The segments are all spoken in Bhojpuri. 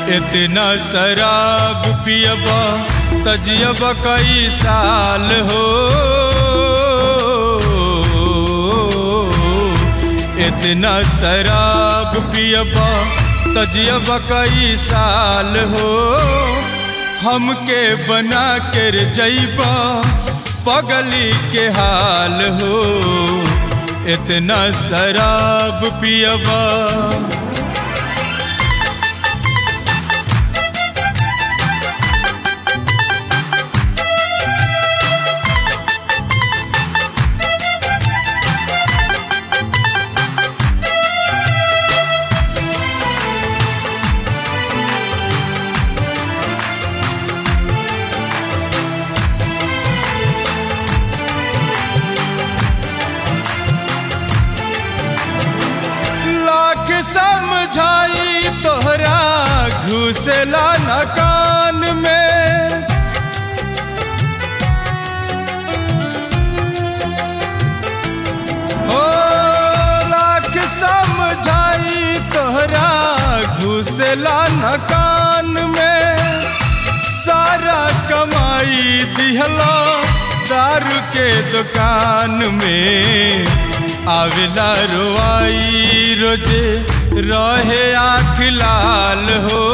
इतना शराब पियबा तजियब कई साल हो इतना शराब पियबा तजियब कई साल हो हमके बना कर जैबा पगली के हाल हो इतना शराब पियबा लाख समझाई तोहरा घुसला न कान में ओ लाख समझाई तोहरा घुसला न कान में सारा कमाई दिहला दारू के दुकान में आवेला रोआई रोजे रहे आँख लाल हो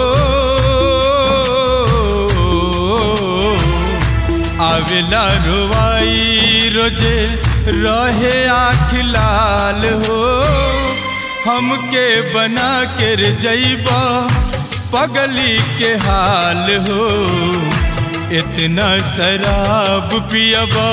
आवेला रोआई रोजे रहे आँख लाल हो हमके बना कर जैबा पगली के हाल हो इतना शराब पियबा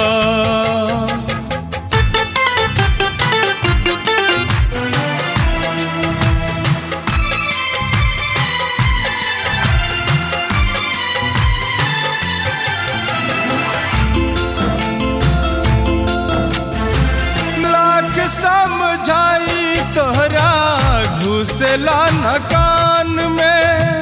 लाख समझाई तोहरा घुसला न कान में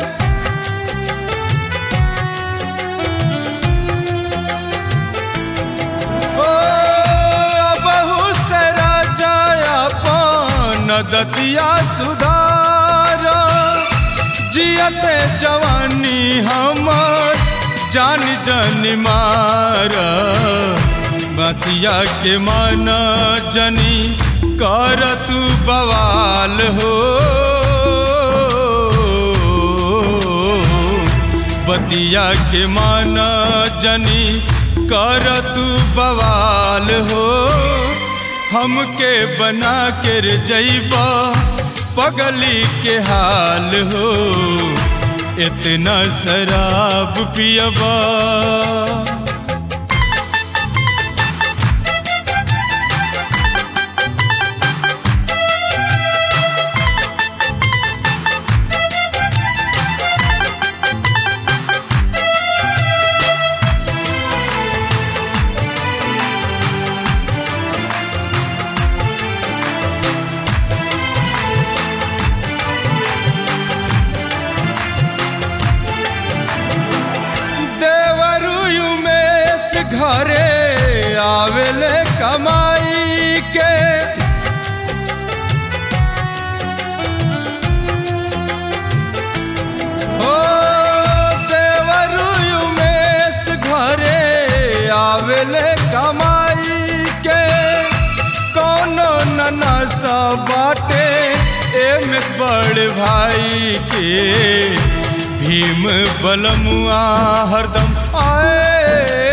ओ बहु से राजा अपन दतिया सुधार जियते जवानी हमर जान जन मार बतिया के मन जनी कर तू बवाल हो बतिया के मन जनी कर तू बवाल हो हमके बना कर जैबा पगली के हाल हो इतना शराब पियबा देवरु उमेश घरे आवेले कमाई के ओ देवरु उमेश घरे आवेले कमाई के कोनो नना सा बाटे एमे बड़ भाई के भीम बलमुआ हरदम आए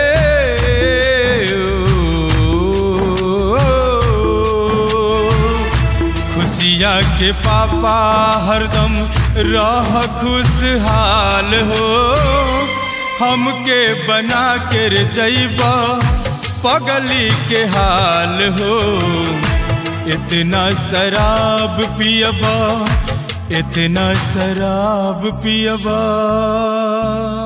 खुशिया के पापा हरदम रह खुशहाल हो हमके बना कर जैबा पगली के हाल हो इतना शराब पियबा इतना शराब पियबा